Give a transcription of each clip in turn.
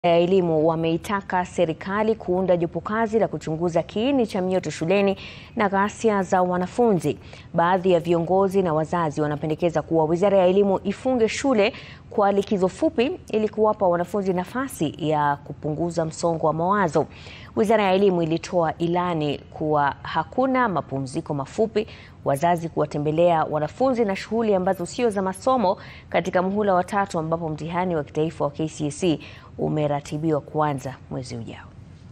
ya elimu wameitaka serikali kuunda jopo kazi la kuchunguza kiini cha mioto shuleni na ghasia za wanafunzi. Baadhi ya viongozi na wazazi wanapendekeza kuwa Wizara ya Elimu ifunge shule kwa likizo fupi ili kuwapa wanafunzi nafasi ya kupunguza msongo wa mawazo. Wizara ya Elimu ilitoa ilani kuwa hakuna mapumziko mafupi, wazazi kuwatembelea wanafunzi na shughuli ambazo sio za masomo katika muhula wa tatu ambapo mtihani wa kitaifa wa KCSE umeratibiwa kuanza mwezi ujao.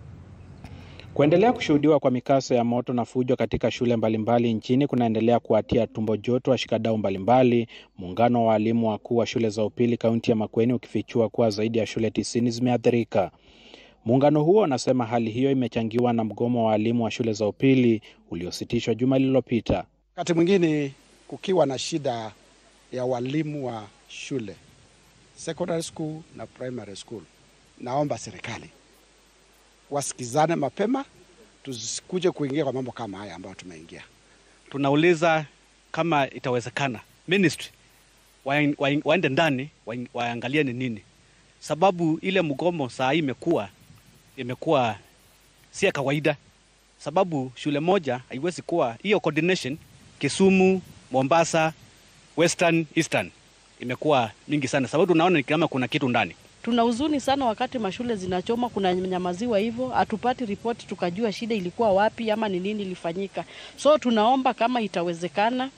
Kuendelea kushuhudiwa kwa mikasa ya moto na fujo katika shule mbalimbali nchini kunaendelea kuwatia tumbo joto washikadau mbalimbali. Muungano wa walimu wakuu wa shule za upili kaunti ya Makueni ukifichua kuwa zaidi ya shule tisini zimeathirika. Muungano huo unasema hali hiyo imechangiwa na mgomo wa walimu wa shule za upili uliositishwa juma lililopita. Wakati mwingine kukiwa na shida ya walimu wa shule secondary school na primary school, naomba serikali wasikizane mapema, tusikuje kuingia kwa mambo kama haya ambayo tumeingia. Tunauliza kama itawezekana ministry waende ndani waangalie ni nini sababu ile mgomo saa hii imekuwa imekuwa si ya kawaida, sababu shule moja haiwezi kuwa hiyo coordination. Kisumu, Mombasa, Western, Eastern imekuwa mingi sana, sababu tunaona ni kama kuna kitu ndani. Tuna huzuni sana wakati mashule zinachoma, kuna nyamaziwa hivyo, hatupati ripoti tukajua shida ilikuwa wapi ama ni nini ilifanyika. So tunaomba kama itawezekana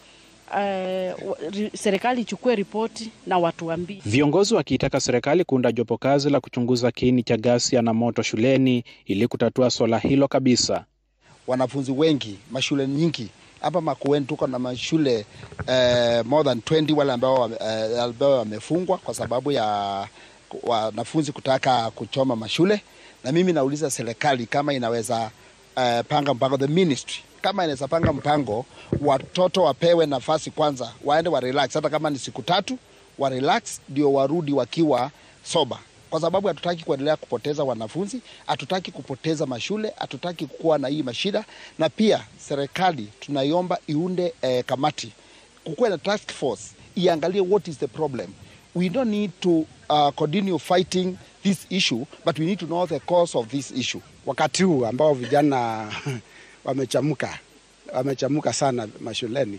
Uh, serikali ichukue ripoti na watuambie. Viongozi wakiitaka serikali kuunda jopo kazi la kuchunguza kiini cha ghasia na moto shuleni ili kutatua swala hilo kabisa. Wanafunzi wengi mashule nyingi hapa Makueni tuko na mashule uh, more than 20 wale ambao uh, ambao wamefungwa kwa sababu ya wanafunzi kutaka kuchoma mashule, na mimi nauliza serikali kama inaweza uh, panga mpango the ministry kama inaweza panga mpango, watoto wapewe nafasi kwanza, waende wa relax, hata kama ni siku tatu wa relax, ndio warudi wakiwa soba, kwa sababu hatutaki kuendelea kupoteza wanafunzi, hatutaki kupoteza mashule, hatutaki kuwa na hii mashida. Na pia serikali tunaiomba iunde eh, kamati, kukuwe na task force iangalie what is the problem. We don't need to uh, continue fighting this issue but we need to know the cause of this issue. Wakati huu ambao vijana wamechamuka wamechamuka sana mashuleni.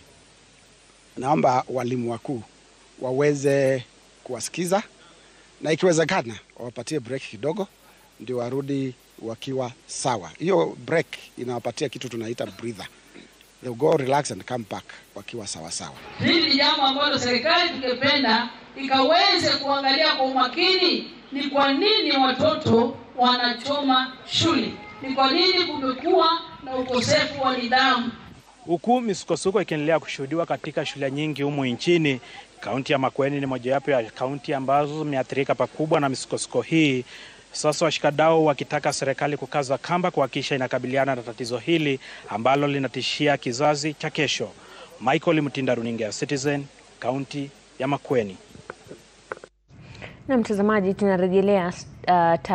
Naomba walimu wakuu waweze kuwasikiza na ikiwezekana wawapatie break kidogo, ndio warudi wakiwa sawa. Hiyo break inawapatia kitu tunaita breather. They'll go relax and come back wakiwa sawa sawa. Hili ni jambo ambalo serikali tungependa ikaweze kuangalia kwa umakini, ni kwa nini watoto wanachoma shule, ni kwa nini kumekuwa na ukosefu wa nidhamu. Huku misukosuko ikiendelea kushuhudiwa katika shule nyingi humu nchini, kaunti ya Makueni ni mojawapo ya kaunti ambazo zimeathirika pakubwa na misukosuko hii. Sasa washikadau wakitaka serikali kukaza kamba kuhakikisha inakabiliana na tatizo hili ambalo linatishia kizazi cha kesho. Michael Mtinda, runinga ya Citizen, kaunti ya Makueni. Na mtazamaji, tunarejelea uh,